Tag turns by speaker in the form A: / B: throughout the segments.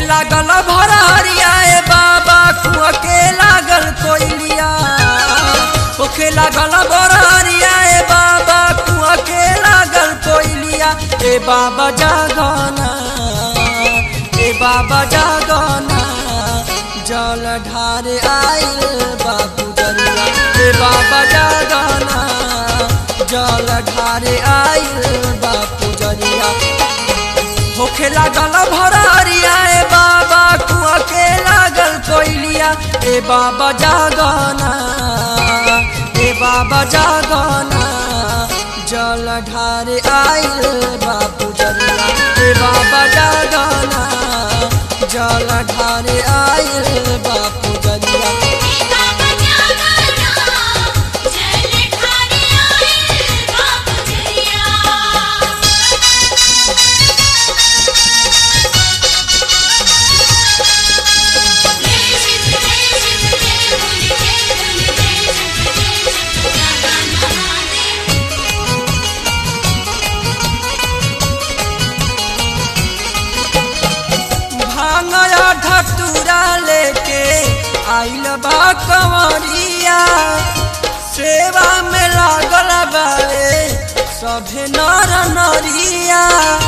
A: लागल भरहरिया ए बाबा कुआ के लागल कोइलिया होखे लागल भरहरिया ए बाबा कुआ के लागल कोइलिया ए बाबा जागना ए बाबा जागना जल ढारे आइल बाबू जरिया ए बाबा जागना जल ढारे आइल बापू जरिया होखे लागल भरहरिया ए बाबा कुआ के लागल कोइलिया ए बाबा जागना ए बाबा जागना जल ढारे आइल बापू जरिया ए बाबा जागना जल ढारे आइल बापू जरिया
B: बाबा जागना जल ढारे आइल बापू जरिया
A: भांगया ढटूरा लेके आइल बा कंवरिया सेवा में लागल बारे सभे नर नरिया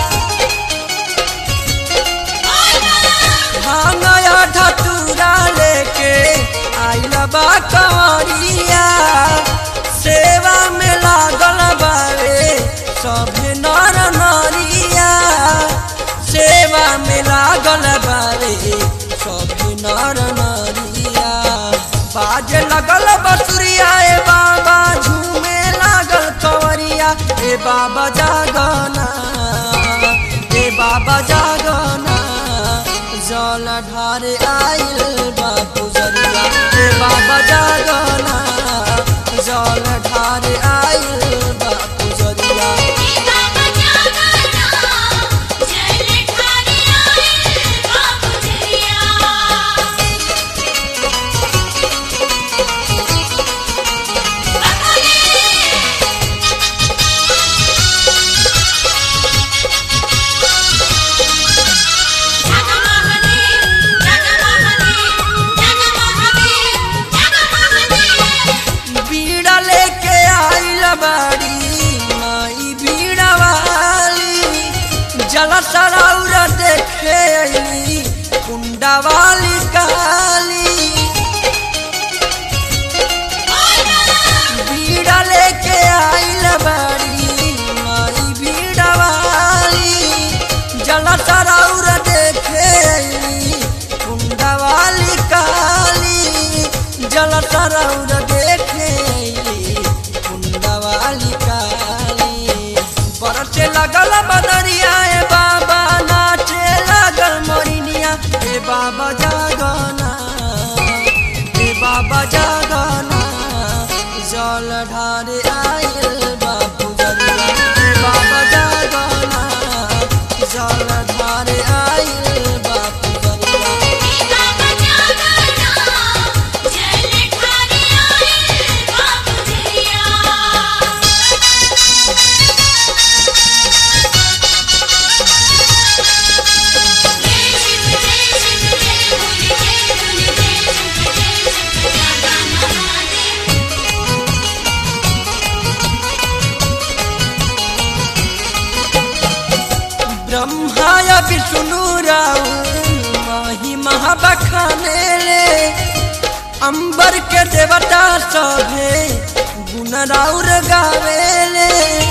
A: भांगया ढटूरा लेके आइल बा कंवरिया सेवा में लागल बारे सभे नर नरिया सेवा में लागल बारे सभे नर नरिया बाजे लगल बसुरिया ए बाबा झूमे लागल कंवरिया ए बाबा जागना ए बाबा जागना जल ढारे आइल बापू जरिया ए बाबा जागना जल ढारे आइल बापू जरिया
B: बाबा जागना जल ढारे आइल बापू जरिया जागा महादेव जागा महादेव जागा महादेव जागा महादेव
A: बीड़ा लेके आइल बाड़ी माई बीड़ा वाली जल सराउर देखे अइली कुंडा वाली काली बीड़ा लेके आइल बाड़ी माई बीड़ा वाली जल सराउर देखे अइली कुंडा वाली काली जल सराउर देखे अइली कुंडा वाली काली बरसे लगल बदरिया ए बाबा नाचे लागल मोरिनिया ए बाबा जागना ए बाबा जागना जल ढारे आइल बापू जरिया ए बाबा जागना जल ढारे आइल बापू जरिया
B: बाबा जागना जल ढारे आइल बापू जरिया
A: ब्रह्माय विष्णु राउ माही महाबखाने ले अंबर के देवता सभे गुण राउर गावेले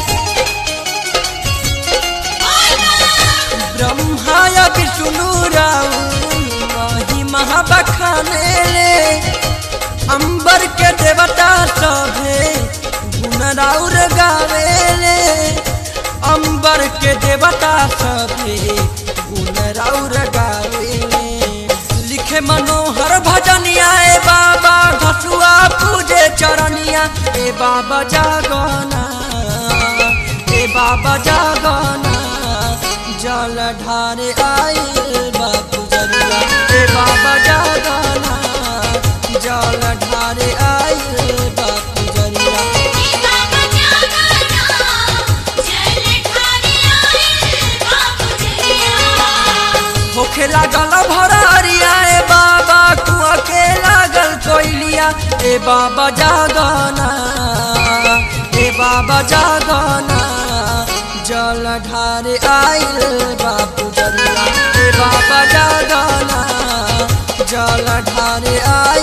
A: ब्रह्माय विष्णु राउ माही महाबखाने ले अंबर के देवता सभे गुण राउर गावेले अंबर के देवता सभे गुण राउर गावेले लिखे मनोहर भजनिया ए बाबा घसुआ पूजे चरनिया ए बाबा जागना ए बाबा जागना जल ढारे आइल बापू जरिया ए बाबा जागना जल ढारे आइल बापू जरिया
B: बाबा जागना जल ढारे आइल बापू जरिया
A: होखे लागल भर ए बाबा जागना ए बाबा जागना जल ढारे आइल बापू जरिया ए बाबा जागना जल ढारे आइल